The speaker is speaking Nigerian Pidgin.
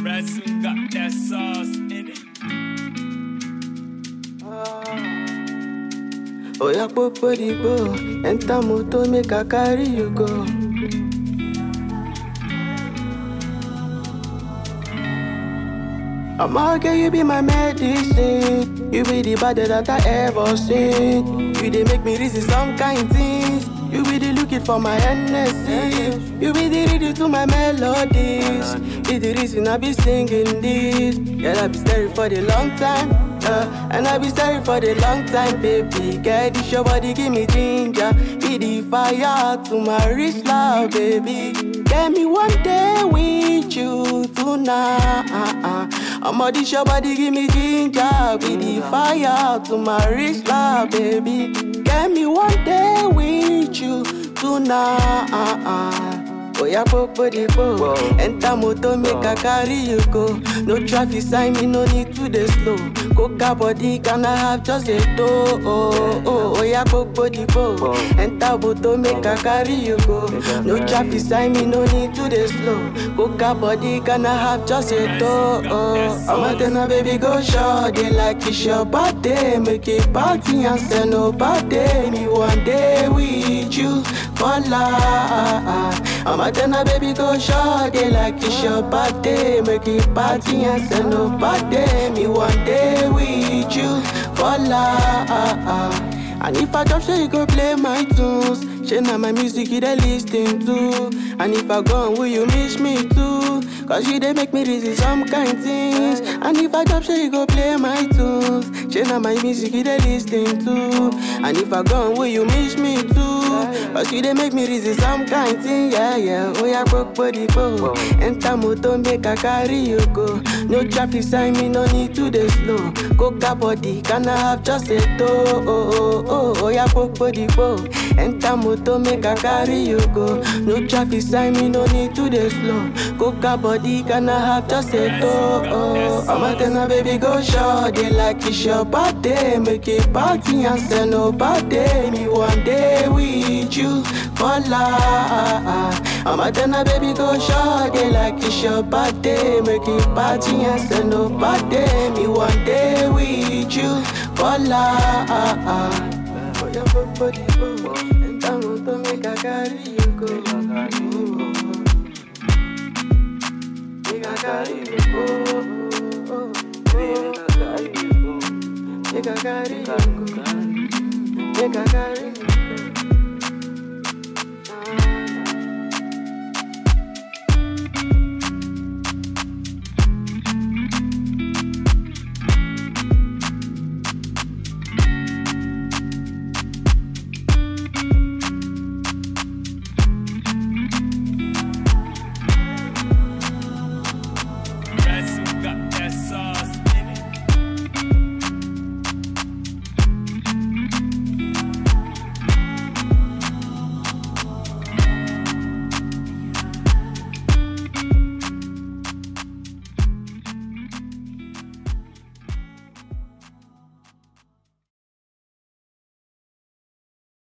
Ransom got that sauce in it. Oya popo digbo, enter motor make I carry you go. I'ma girl, you be my medicine. You be the baddest that I ever seen. You dey make me reason some kind things. You be the looking for my Hennessy. You be the reading to my melodies. Be the reason I be singing this. Girl, I be staring for the long time. Uh, and I be staring for the long time, baby. Girl, this your body give me ginger. Be the fire to my wrist, love, baby. Get me one day with you tonight. I'ma this your body give me ginger. Be the fire to my wrist, love, baby. Get me one day with you tonight. Oya popo di po, enter motor make I carry you go. No traffic sign, me no need to dey slow. Coca body can I have just a toe? Oh, oh, oya popo di po, enter motor make I carry you go. No traffic sign, me no need to dey slow. Coca body can I have just a toe? Oh, I'ma tell my baby go short, they like it's your birthday, make it party and send nobody. Me one day with you for life. I'ma tell my baby go short, they like it's your birthday, make it party and send nobody. Me one day with you for life. And if I drop, say you go play my tunes. Share now my music you dey listen to. And if I gone, will you miss me too? Cause you dey make me reason some kind things. And if I drop, say you go play my tunes. Share now my music you dey listen to. And if I gone, will you miss me too? Cause you dey make me reason some kind thing. Yeah, yeah. Oh yeah, broke body go. Enter motor make I carry you go. No traffic sign, me no need to dey slow. Coca body, can I have just a toe? Oh, oh, oh, oh, yeah, broke body go. Enter motor make I carry you go. No traffic sign, me no need to dey slow. Coca body, can I have just a toe? Oh, I'ma tell my baby go short, they like it's your birthday, make it party and send nobody. Me one day with you for life. I'ma tell my baby go short, they like it's your birthday, make it party and send nobody. Me one day with you for life. Oh, yeah, body, oh, and I'm to make I carry you go. Make I carry you go. Make I carry you go.